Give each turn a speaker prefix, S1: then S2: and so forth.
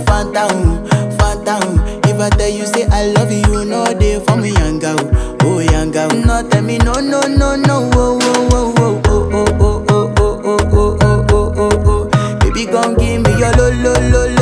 S1: phantom, phantom. If I tell you say I love you, you know they for me young girl, oh young girl. No tell me no no no no, oh oh oh oh oh oh oh oh oh oh oh oh oh oh. Baby, come give me your lo lo lo lo.